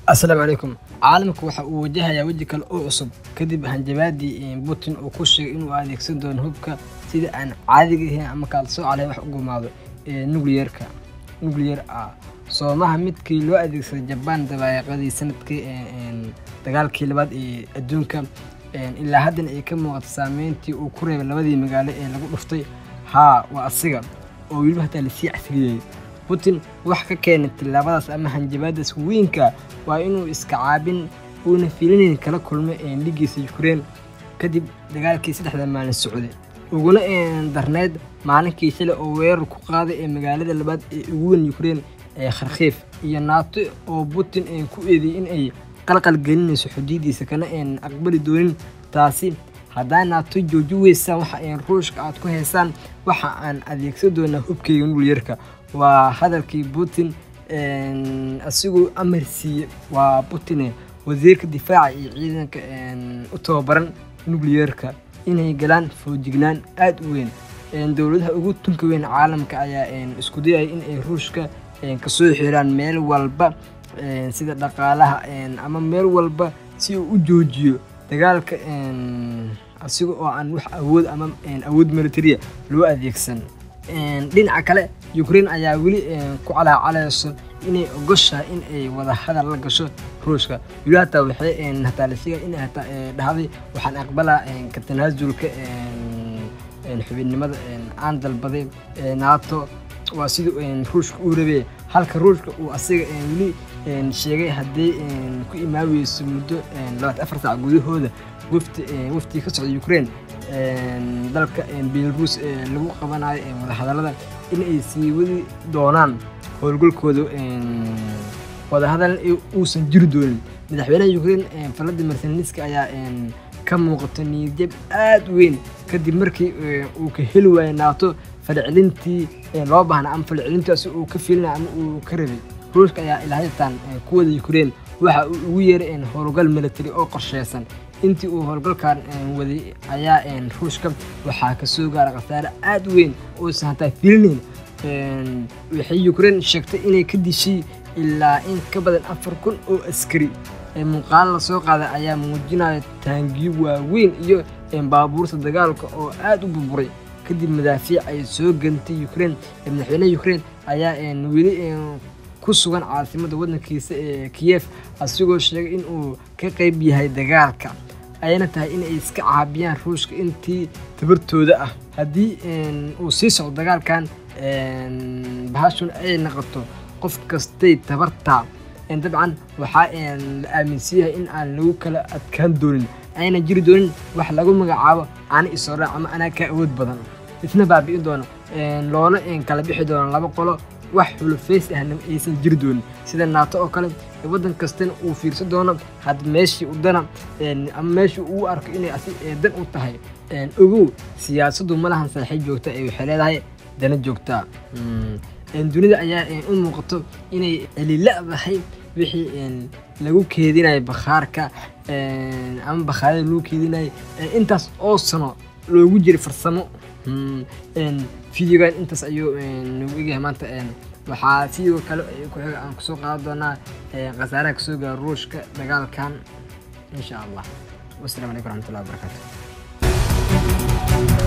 asalaamu calaykum caalamku waxa uu wajahayaa weji kale oo cusub kadib hanjabaadii putin uu ku sheegay inuu adeegsan doono hubka sida aan caadiga ahayn ama kaalsooca lahayn wax u gumaado nucleerka nucleer ah soomaha midkii loo adeegsaday jabaan dabaaqadii sanadkii dagaalkii labaad ee adduunka ilaa haddana ay ka muuqato saameyntii uu ku reebay labadii magaalo ee lagu dhuftay haa waa asiga oo weliba hataa lasii casriyey putin wax ka keenay tillaabadaas ama hanjabaadaas weynka waa inuu iska caabin uuna fiilinayn kala kulmay dhigiisa ukrein kadib dagaalkii saddexda maalin socday uguna darneyd maalinkii shalay oo weerar ku qaaday ee magaalada labaad ee ugu weyn ukrein ee kharkiif iyo naato oo putin ku eedeeyey in ay qalqal gelinayso xuduudiisa kana aqbali doonin taasi haddaa naato jooji weysaan waxa ruushka aad ku haysaan waxa aan adeegsan doonaa hubkayga nucleerka waa hadalkii putin asigoo amar siiye waa putin wasiirka difaaca iyo ciidanka u tababaran nucleerka inay galaan foojignaan aada u weyn dowladaha ugu tunka weyn caalamka ayaa isku dayaya in ay ruushka kasoo xiraan meel walba sida dhaqaalaha ama meel walba si uu u joojiyo dagaalka asiga oo aan wax awood ama awood militaria loo adeegsan dhinaca kale ukrein ayaa weli ku calaacalayso inay ogoshahay in ay wada hadal la gasho ruushka weli hataa waxay hataa la sheegay in hataa dhahday waxaan aqbalaa ka tanaasulka xubinnimada aan dalbaday nato waa sidii ruushka uu rabee halka ruushka uu asiga weli sheegay haddii ku imaaweyso muddo labaatan afar saac gudahooda wafti waftii ka socda ukrein dalka belarus lagu qabanayo wadahadallada in ay sii wadi doonaan howlgalkooda wadahadal uusan jiri doonin madaxweynaha ukrein valadimir zelenski ayaa ka muuqato niyadjab aada weyn kadib markii uu ka heli waayay naato falcelintii loo baahnaa ama falcelintaasi uu ka filinaya ama uu ka rabay ruushka ayaa ilaahaytaan kuwada ukrein waxa uu ugu yeeray howlgal military oo qorsheysan intii uu howlgalkan waday ayaa ruushka waxaa kasoo gaara khasaare aada u weyn uusan hataa filinayn waxay ukrein sheegtay inay ka dishay ilaa in ka badan afar kun oo askari muuqaalo lasoo qaaday ayaa muujinaya taangiyo waaweyn iyo baabuurta dagaalka oo aada u burburay kadib madaafiic ay soo gantay ukrein madaxweynaha ukrein ayaa weli ku sugan caasimada waddankiisa ee kiyef asigoo sheegay in uu ka qayb yahay dagaalka ayna tahay in ay iska caabiyaan ruushka intii tabartooda ah haddii uu sii socdo dagaalkan bahashun ay noqoto qof kastay tabartaa dabcan waxaa la aaminsan yahay in aan lagu kala adkaan doonin ayna jiri doonin wax lagu magacaabo ana isooraac ama anaa ka awood badan isna baabi'in doono loona kala bixi doono laba qolo wax xulufays ahna aysan jiri doonin sida naato oo kale waddan kastana uu fiirsan doono had meeshii udana ama meeshii uu arko inay asi dan u tahay ogow siyaasaddu ma lahan saaxiib joogta ee waxay leedahay dana joogtaa dunida ayaa u muuqato inay celiladahay wixii lagu keedinayo bakhaarka ama bakhaarada lagu keedinayo intaas oo sano loogu jiray farsamo videogan intaas ayuu nagu egyahay maanta waxaa sidoo kale ku xiga aan kusoo qaadan doonaa khasaaraha kasoo gaara ruushka dagaalkan insha allah wasalaamu calaykum raxmatullahi wabarakaatu